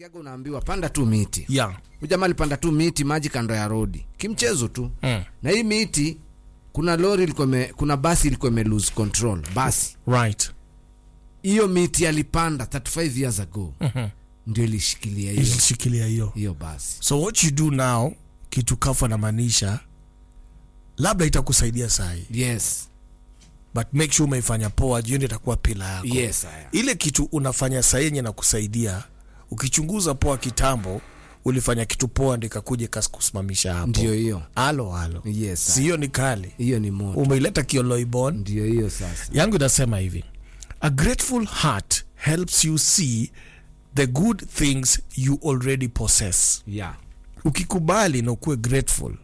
unasikiaga unaambiwa panda tu miti yeah. ujamaa alipanda tu miti maji kando ya rodi kimchezo tu mm. na hii miti kuna lori ilikuwa ime- kuna basi ilikuwa ime lose control basi right hiyo miti alipanda 35 years ago Mhm. ndio ilishikilia hiyo ilishikilia hiyo hiyo basi so what you do now kitu kafu anamaanisha labda itakusaidia sahi yes but make sure umeifanya poa jioni itakuwa pila yako yes haya ile kitu unafanya saa yenye na kusaidia ukichunguza poa kitambo ulifanya kitu poa ndikakuja kasikusimamisha hapo ndio hiyo halo halo yes haya. siyo ni kali hiyo ni moto umeileta kioloibon ndio hiyo sasa yangu inasema hivi a grateful heart helps you see the good things you already possess yeah ukikubali na ukuwe grateful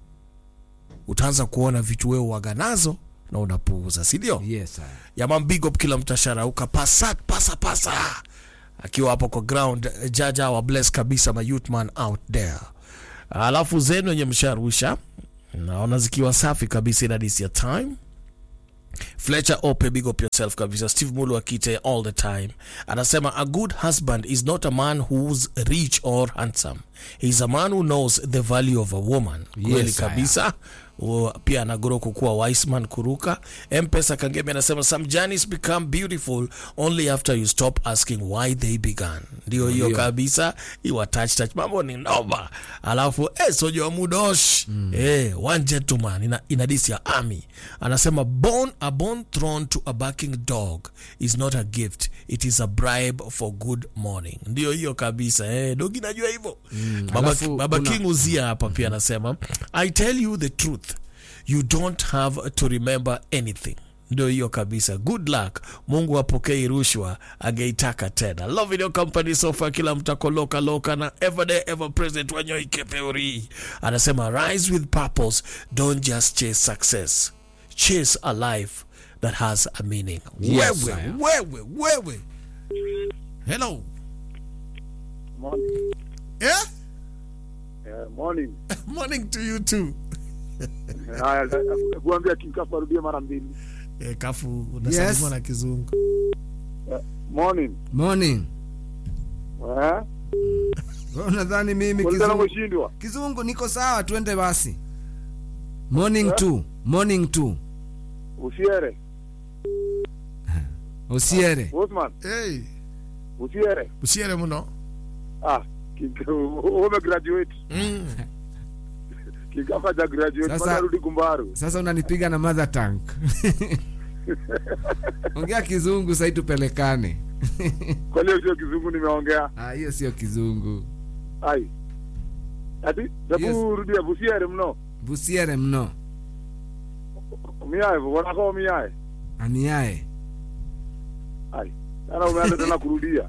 utaanza kuona vitu wewe waga nazo na unapuuza sindio yes haya yaman big up kila mtasharauka pasa pasa pasa akiwa hapo kwa ground eh, jaja wa bless kabisa ma youth man out there alafu zenu wenye msharusha naona zikiwa safi kabisa ina this your time Fletcher Ope, big up yourself kabisa. Steve Mulu akite all the time anasema a good husband is not a man who's rich or handsome. He's a man who knows the value of a woman. Kweli Yes, I am. kabisa. O, pia anagoro kukuwa wiseman kuruka. Mpesa Kangemi anasema some journeys become beautiful only after you stop asking why they began. Ndio hiyo Ndio. kabisa. Iwa touch touch mambo ni noma. Alafu eh sojo wa mudosh. Eh one gentleman ina, ina this ya army. Anasema born a born thrown to a barking dog is not a gift. It is a bribe for good morning. Ndio hiyo kabisa. Eh dogi najua hivyo. Baba, alafu Baba kuna- King Uzia hapa pia anasema I tell you the truth you don't have to remember anything ndio hiyo kabisa good luck mungu apokei rushwa ageitaka tena love in your company sofa kila mtakoloka loka na everyday ever present wanyoikepeuri anasema rise with purpose don't just chase success chase a life that has a meaning Yes, wewe I am. wewe wewe hello Morning. yeah? Eh, morning. morning to you too Haya, kuambia kikafu arudie mara mbili. Eh, kafu unasalimwa Yes. na kizungu Morning. morning Eh? Wewe unadhani mimi Ulitaka kizungu, kushindwa? kizungu niko sawa twende basi morning two morning two Usiere. usiere Osman, hey, usiere. usiere muno Ah, kika- ume graduate. mm. Kikafa ja graduate Sasa- mpaka rudi kumbaru. sasa unanipiga na mother tank ongea kizungu sai tupelekane Kwa leo sio kizungu nimeongea. Ah, hiyo sio kizungu Ai. Ati, sabu Yes. rudia busiere mno. busiere mno Umiae, wanako umiae. amiae Ai. Sana umeanza tena kurudia.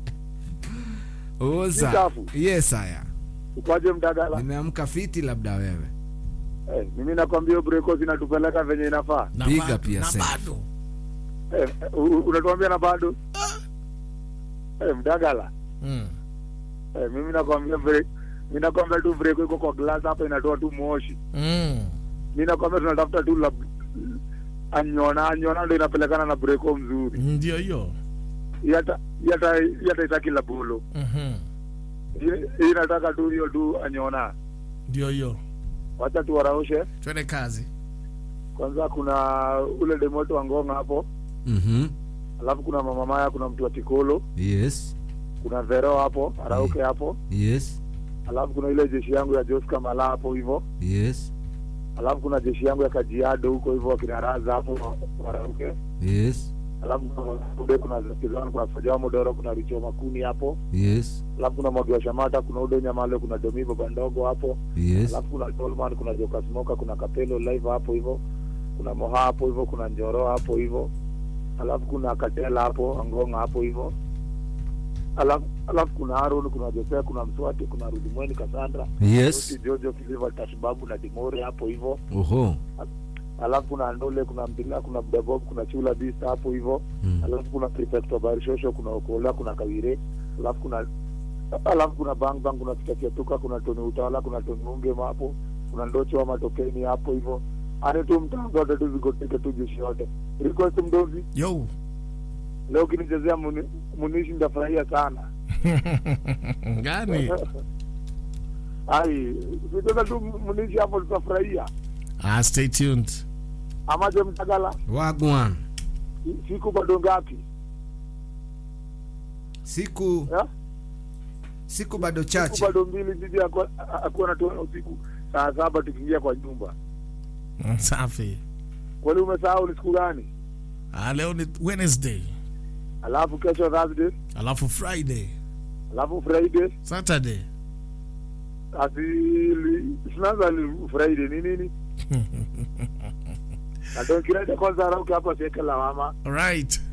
oza Kikafu. yes haya Ukwaje mdagala? nimeamka fiti labda wewe Eh, mimi nakwambia hiyo breko zinatupeleka venye inafaa. na Piga bado- pia na sasa. bado Eh, eh, u- u- unatuambia na bado? Eh, mdagala. mm. Eh, mimi nakwambia break. Mimi nakwambia tu break iko kwa glass hapa inatoa tu moshi. Mm. Mimi nakwambia tunatafuta tu la anyona anyona ndio inapelekana na breko mzuri. ndio hiyo Hii hata hii hata hii hata itaki la bolo. Mhm. Hii hii inataka tu hiyo tu anyona. ndio hiyo Wacha tu waraushe. twende kazi Kwanza kuna ule demoto wa ngonga hapo. mm-hmm. Alafu kuna mama Maya, kuna mtu wa Tikolo, yes kuna Vero hapo, Arauke hapo. yes Alafu kuna ile jeshi yangu ya Josca Mala hapo hivyo. yes alafu kuna jeshi yangu ya Kajiado huko hivyo wakina Raza hapo Warauke, yes alafu kuna Ude, kuna Kizana, kuna Fajao Modoro, kuna Richo Makuni hapo, yes alafu kuna Mwagi wa Shamata, kuna Ude Nyamale, kuna Domi Baba Ndogo hapo, yes alafu kuna Tolman, kuna Joka Smoka, kuna Kapelo live hapo hivyo, kuna Moha hapo hivyo, kuna Njoro hapo hivyo, alafu kuna Katela hapo Angonga hapo hivyo, alafu alafu kuna Aaron, kuna Josea, kuna Mswati, kuna Rudimweni Cassandra, yes Lucy, Jojo Kiliva, Tashbabu na Dimori hapo hivyo oho alafu kuna Andole, kuna Mbila, kuna Mdabob, kuna Chula Beast hapo hivyo mm. alafu kuna Prefect wa Barishosho, kuna Okola, kuna Kawire, alafu kuna alafu kuna Bang Bang, kuna Kitakiatuka, kuna Tony Utawala, kuna Tony Ungema hapo, kuna Ndocho wa Matokeni hapo hivyo ane tu mtaa zote tu zigoteke tu jeshi yote. Request mdozi, yo leo ukinichezea muni, munishi ndafurahia sana. gani ai sitoka tu mnishi hapo tutafurahia ah, stay tuned amaje mtagala wagwan siku bado ngapi siku eh? siku bado siku chache bado mbili bibi akuwa akuwa anatoa usiku saa saba tukiingia kwa nyumba Mm, safi kwani umesahau ni siku gani ah, leo ni wednesday alafu kesho thursday alafu friday alafu friday saturday asili sinaanza ni friday ni nini na donkirede kwanza arauke hapo asiweke lawama right